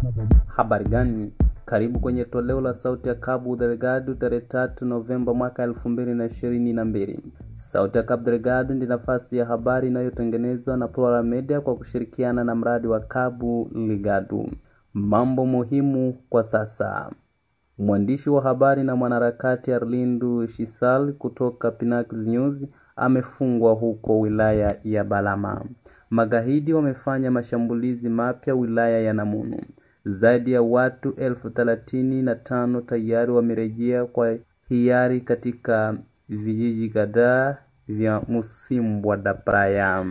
Habari gani? Karibu kwenye toleo la sauti ya Cabo Delgado tarehe tatu Novemba mwaka elfu mbili na ishirini na mbili. Sauti ya Cabo Delgado ndi nafasi ya habari inayotengenezwa na Plural Media kwa kushirikiana na mradi wa Cabo Delgado. Mambo muhimu kwa sasa. Mwandishi wa habari na mwanaharakati Arlindu Shisal kutoka Pinnacle News amefungwa huko wilaya ya Balama. Magaidi wamefanya mashambulizi mapya wilaya ya Namunu. Zaidi ya watu elfu thelathini na tano tayari wamerejea kwa hiari katika vijiji kadhaa vya Musimbwa da Praia.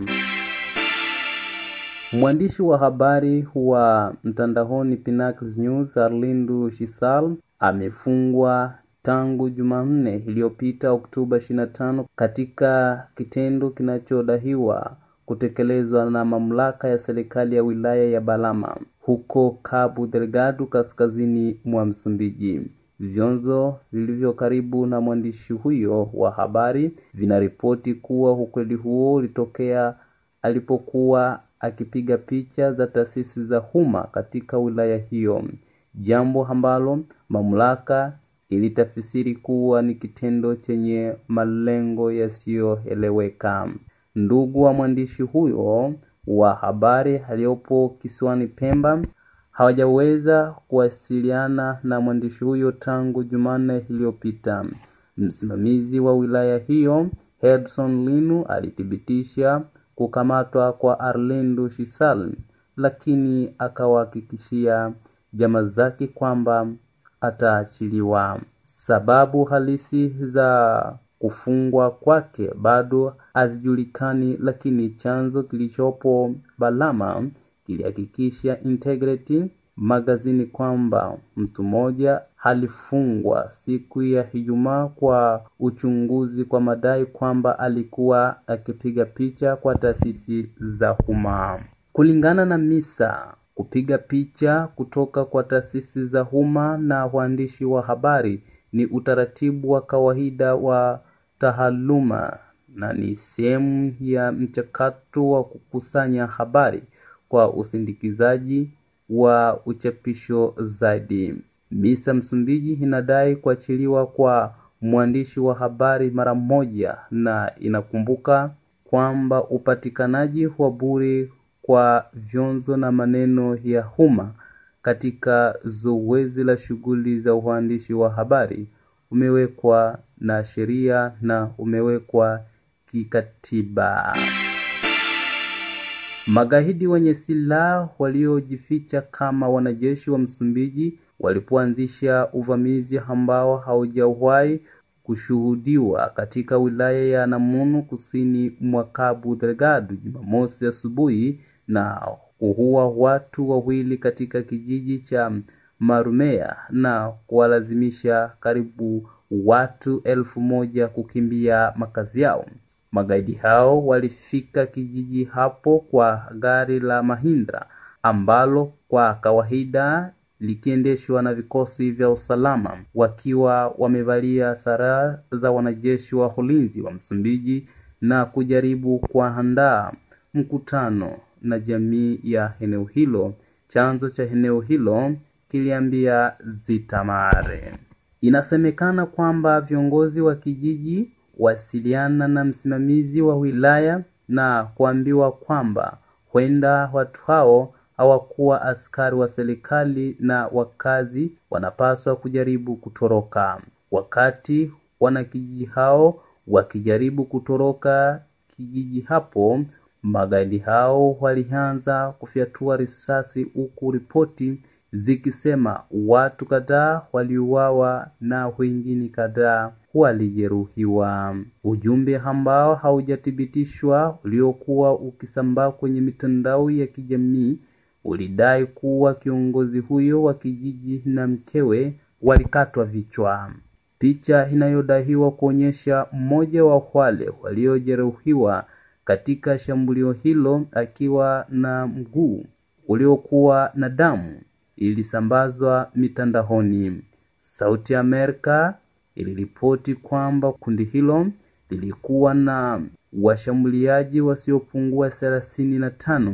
Mwandishi wa habari wa mtandaoni Pinnacle News Arlindu Shisal amefungwa tangu Jumanne iliyopita Oktoba 25 katika kitendo kinachodaiwa kutekelezwa na mamlaka ya serikali ya wilaya ya Balama huko Cabo Delgado kaskazini mwa Msumbiji. Vyanzo vilivyo karibu na mwandishi huyo wa habari vinaripoti kuwa ukweli huo ulitokea alipokuwa akipiga picha za taasisi za umma katika wilaya hiyo, jambo ambalo mamlaka ilitafsiri kuwa ni kitendo chenye malengo yasiyoeleweka. Ndugu wa mwandishi huyo wa habari aliyopo kisiwani Pemba hawajaweza kuwasiliana na mwandishi huyo tangu Jumanne iliyopita. Msimamizi wa wilaya hiyo Hedson Linu alithibitisha kukamatwa kwa Arlindo Shisal, lakini akawahakikishia jamaa zake kwamba ataachiliwa. Sababu halisi za kufungwa kwake bado hazijulikani, lakini chanzo kilichopo Balama kilihakikisha Integrity magazini kwamba mtu mmoja alifungwa siku ya Ijumaa kwa uchunguzi kwa madai kwamba alikuwa akipiga picha kwa taasisi za umma. Kulingana na Misa, kupiga picha kutoka kwa taasisi za umma na waandishi wa habari ni utaratibu wa kawaida wa taaluma na ni sehemu ya mchakato wa kukusanya habari kwa usindikizaji wa uchapisho zaidi. Misa Msumbiji inadai kuachiliwa kwa mwandishi wa habari mara moja na inakumbuka kwamba upatikanaji wa bure kwa vyanzo na maneno ya umma katika zoezi la shughuli za uandishi wa habari umewekwa na sheria na umewekwa kikatiba. Magaidi wenye silaha waliojificha kama wanajeshi wa Msumbiji walipoanzisha uvamizi ambao haujawahi kushuhudiwa katika wilaya ya Namunu kusini mwa Cabo Delgado Jumamosi asubuhi na kuua watu wawili katika kijiji cha Marumea na kuwalazimisha karibu watu elfu moja kukimbia makazi yao. Magaidi hao walifika kijiji hapo kwa gari la Mahindra ambalo kwa kawaida likiendeshwa na vikosi vya usalama wakiwa wamevalia sare za wanajeshi wa ulinzi wa Msumbiji na kujaribu kuandaa mkutano na jamii ya eneo hilo. Chanzo cha eneo hilo kiliambia Zitamare. Inasemekana kwamba viongozi wa kijiji wasiliana na msimamizi wa wilaya na kuambiwa kwamba huenda watu hao hawakuwa askari wa serikali na wakazi wanapaswa kujaribu kutoroka. Wakati wanakijiji hao wakijaribu kutoroka kijiji hapo, magaidi hao walianza kufyatua risasi, huku ripoti zikisema watu kadhaa waliuawa na wengine kadhaa walijeruhiwa. Ujumbe ambao haujathibitishwa uliokuwa ukisambaa kwenye mitandao ya kijamii ulidai kuwa kiongozi huyo wa kijiji na mkewe walikatwa vichwa. Picha inayodaiwa kuonyesha mmoja wa wale waliojeruhiwa katika shambulio hilo akiwa na mguu uliokuwa na damu ilisambazwa mitandaoni. Sauti ya Amerika iliripoti kwamba kundi hilo lilikuwa na washambuliaji wasiopungua thelathini na tano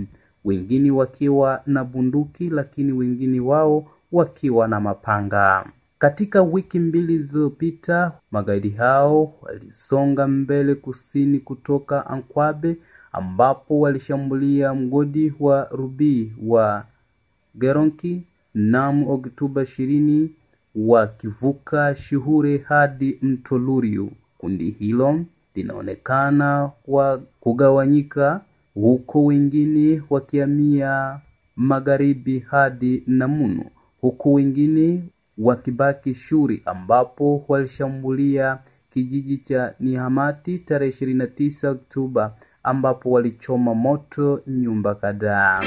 wengine wakiwa na bunduki, lakini wengine wao wakiwa na mapanga. Katika wiki mbili zilizopita, magaidi hao walisonga mbele kusini kutoka Ankwabe ambapo walishambulia mgodi wa Rubii wa Geronki mnamo Oktoba ishirini wakivuka Shihure hadi mto Luriu. Kundi hilo linaonekana kwa kugawanyika, huko wengine wakihamia magharibi hadi Namunu, huku wengine wakibaki Shuri ambapo walishambulia kijiji cha Nihamati tarehe ishirini na tisa Oktoba ambapo walichoma moto nyumba kadhaa.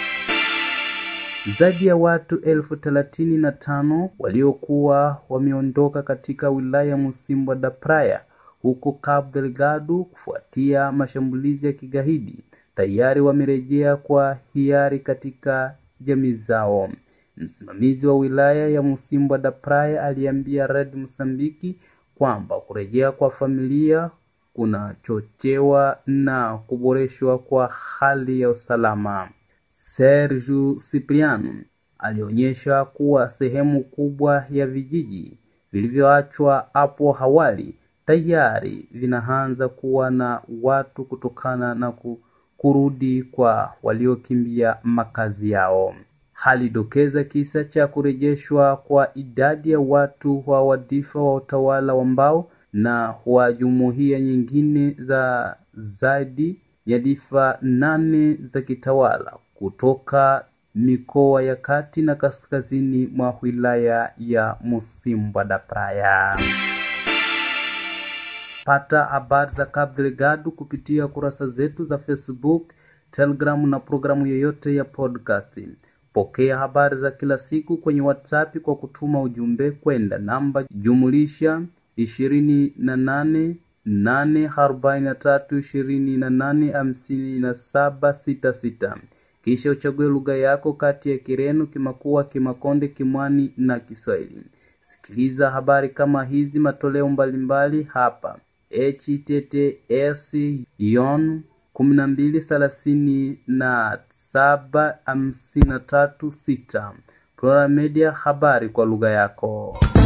Zaidi ya watu elfu thelathini na tano waliokuwa wameondoka katika wilaya ya Musimbo da Praia huko Cabo Delgado kufuatia mashambulizi ya kigaidi tayari wamerejea kwa hiari katika jamii zao. Msimamizi wa wilaya ya Musimbo da Praia aliambia Red Msambiki kwamba kurejea kwa familia kunachochewa na kuboreshwa kwa hali ya usalama. Sergio Cipriano alionyesha kuwa sehemu kubwa ya vijiji vilivyoachwa hapo awali tayari vinaanza kuwa na watu kutokana na kurudi kwa waliokimbia makazi yao. Halidokeza kisa cha kurejeshwa kwa idadi ya watu wa wadifa wa utawala wa mbao na wa jumuiya nyingine za zaidi ya difa nane za kitawala kutoka mikoa ya kati na kaskazini mwa wilaya ya Musimbo da Praia. Pata habari za Cabo Delgado kupitia kurasa zetu za Facebook, Telegram na programu yoyote ya podcast. Pokea habari za kila siku kwenye WhatsApp kwa kutuma ujumbe kwenda namba jumulisha ishirini na nane nane arobaini na tatu ishirini na nane hamsini na saba sita sita. Kisha uchague lugha yako kati ya Kireno, Kimakua, Kimakonde, Kimwani na Kiswahili. Sikiliza habari kama hizi matoleo mbalimbali hapa https yon kumi na mbili thelathini na saba hamsini na tatu sita Plural Media, habari kwa lugha yako.